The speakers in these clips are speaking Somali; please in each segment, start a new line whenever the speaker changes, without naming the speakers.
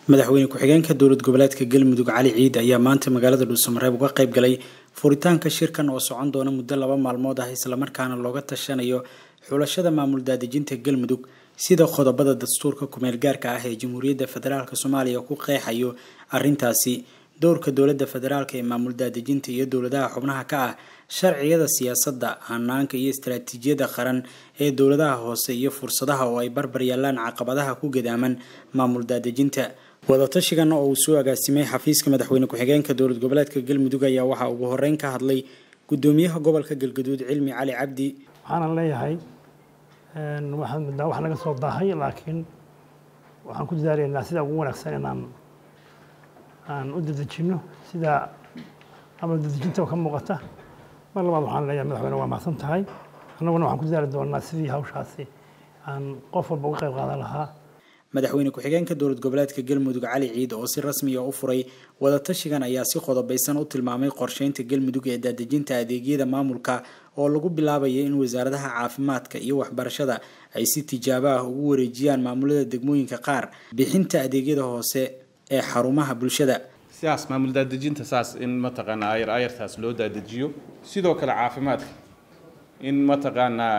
madaxweyne ku-xigeenka dowlad goboleedka galmudug cali ciid ayaa maanta magaalada dhuusamareeb uga qayb galay furitaanka shirkan oo socon doona muddo laba maalmood ah islamarkaana looga tashanayo xulashada maamul daadejinta galmudug sida qodobada dastuurka kumeel gaarka ah ee jamhuuriyadda federaalk soomaaliya ku qeexayo arintaasi dowrka dowladda federaalk ee maamul daadejinta iyo dowladaha xubnaha ka ah sharciyada siyaasadda hanaanka iyo istaraatiijiyada qaran ee dowladaha hoose iyo fursadaha oo ay barbar yaalaan caqabadaha ku gadaaman maamul daadejinta wadatashigan oo uu soo agaasimay xafiiska madaxweyne ku-xigeenka dowlad goboleedka galmudug ayaa waxaa ugu horeyn ka hadlay gudoomiyaha gobolka galgaduud cilmi cali cabdi
waxaanan leeyahay waxaan midnaa wax naga soo daahay laakiin waxaan ku dadaalaynaa sida ugu wanaagsan inaan aan u dadejinno sida amal dadejinta ka muuqata mar labaad waxaan leeyahay madaxweyne waa mahadsan tahay annaguna waxaan ku dadaali doonaa sidii hawshaasi aan qof walba uga qayb qaadan lahaa
madaxweyne ku-xigeenka dowlad goboleedka galmudug cali ciid oo si rasmiya u furay wadatashigan ayaa si qodobaysan u tilmaamay qorsheynta galmudug ee daadejinta adeegyada maamulka oo lagu bilaabaya in wasaaradaha caafimaadka iyo waxbarashada ay si tijaabo ah ugu wareejiyaan maamulada degmooyinka qaar bixinta adeegyada hoose ee xarumaha bulshada
sidaas maamul daadejinta saas in mataqaanaa ayar ayartaas loo daadejiyo sidoo kale caafimaadka in mataqaanaa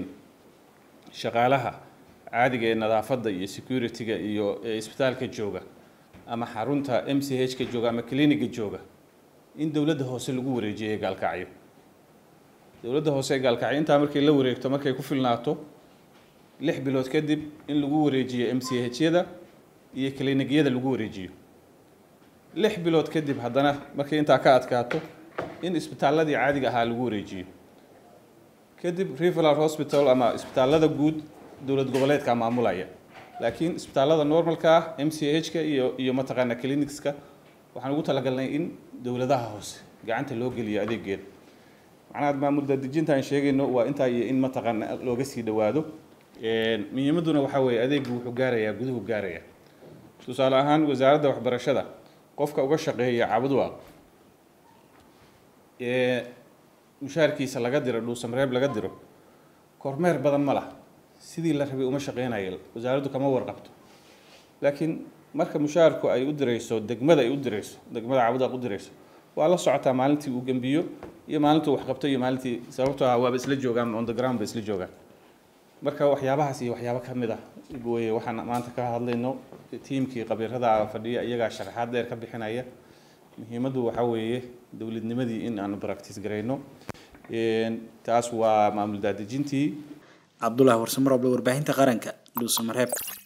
shaqaalaha caadiga ee nadaafadda iyo security-ga iyo isbitaalka jooga ama xarunta m c h ka jooga ama cliniga jooga in dowladda hoose lagu wareejiyay gaalkacyo dowladda hoose ee gaalkacyo intaa markay la wareegto markay ku filnaato lix bilood kadib in lagu wareejiyo m c h-yada iyo clinigyada lagu wareejiyo lix bilood kadib haddana markay intaa ka adkaato in isbitaaladii caadiga ahaa lagu wareejiyo kadib referal hospital ama isbitaalada guud dowlad goboleedka maamulaya laakiin isbitaalada normalka ah m c h-ka iyo iyo mataqaana clinicska waxaan ugu talagalnay in dowladaha hoose gacanta loo geliyo adeegeeda macnaha maamul daadejinta aan sheegayno waa intaa iyo in mataqaana looga sii dhawaado muhiimaduna waxaa weeye adeegu wuxuu gaarayaa guduhu gaaraya tusaale ahaan wasaaradda waxbarashada qofka uga shaqeeya cabudwaaq ee mushaarkiisa laga diro dhuusamareeb laga diro kormeer badan ma laha sidii la rabay uma shaqeynayo wasaaraddu kama warqabto laakiin marka mushaarku ay u dirayso degmada ay u dirayso degmada cabudwaaq u dirayso waa la socotaa maalintii uu gembiyo iyo maalintuu waxqabto iyo maalintii sababtoo ah waaba isla joogaan on the ground ba isla joogaan marka waxyaabahaas iyo waxyaabo ka mid ah weye waxaan maanta ka hadlayno tiimkii qabiirada fadhiya iyagaa sharaxaad dheer ka bixinaya muhiimaddu waxaa weeye dowladnimadii in aanu practice garayno taas waa maamul daadejintii
cabdullah warsamar oble warbaahinta qaranka dhuusamareeb